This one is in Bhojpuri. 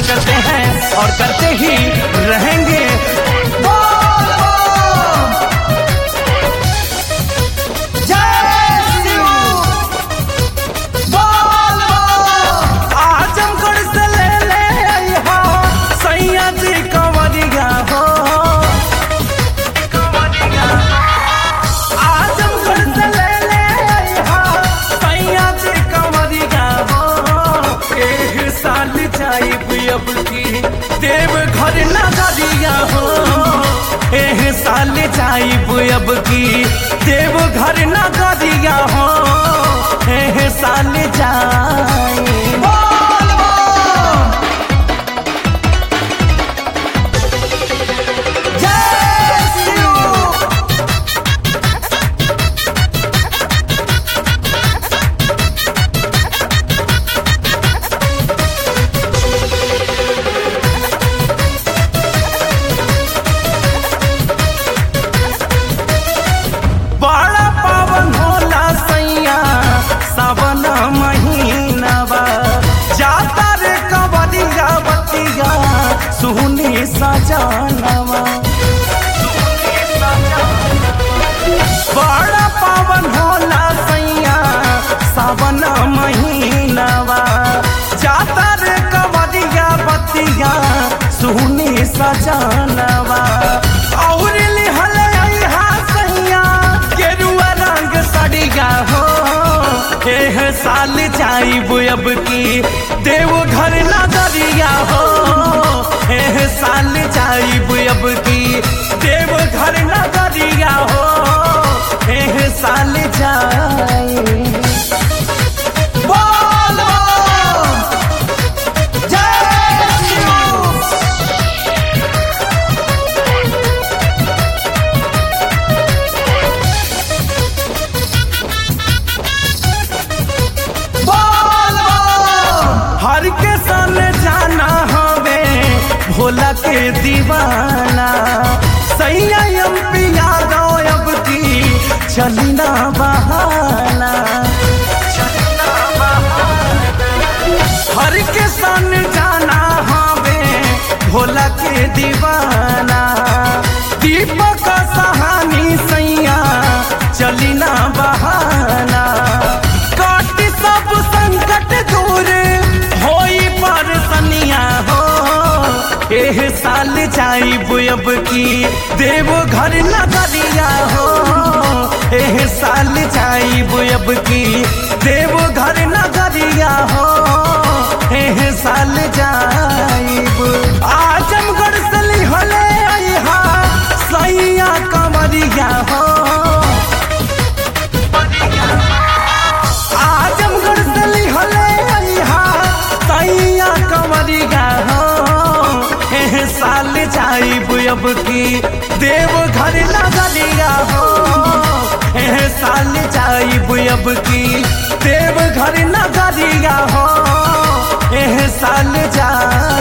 करते हैं और करते ही रहेंगे बोल बम! जय शिव! बोल बम! आजमगढ़ से ले ले अइहा सैया जी कंवरिया हो आजमगढ़ से ले ले अइहा सैया जी कंवरिया हो एह साल जाइब अब की देव घर नगरिया हो एह साल जाइब अब की देव घर नगरिया हो एह साल जाइब बोल बम! जय शिव बड़ा पावन होला सैया सावन महीनावा जाता रे कबरिया बतिया सुनी सजनवा बड़ा पावन होला सैया सावन महीनावा जाता रे कबरिया बतिया सुनी सजनवा और लिहल अइहा सैया गेरुआ रंग सड़िया हो एह साल जाइब अब की देव घर नगरिया हो एह साल जाइब अब की देव घर नगरिया हो एह साल जाइब बोल बम! जय शिव! बोल बम! हर के सन जाना हवे भोला के दीवाना सैया एम पिया गाँव अब की चली ना बहाना हर के सन जाना हवे भोला के दीवाना दीपक सहानी सैया चली ना बहाना काट सब संकट दूर होई पर सनिया हो एह साल जाइब अब की देव घर नगरिया हो एह साल जाइब अब की देव घर नगरिया हो एह साल जाइब आजमगढ़ से लिहले अइहा सैया कमरिया हो आजमगढ़ से लिहले अइहा सैया कमरिया हो एह साल जाइब अब की देव घर नगरिया हो एह साल जाइब अब की देव घर नगरिया हो एह साल जा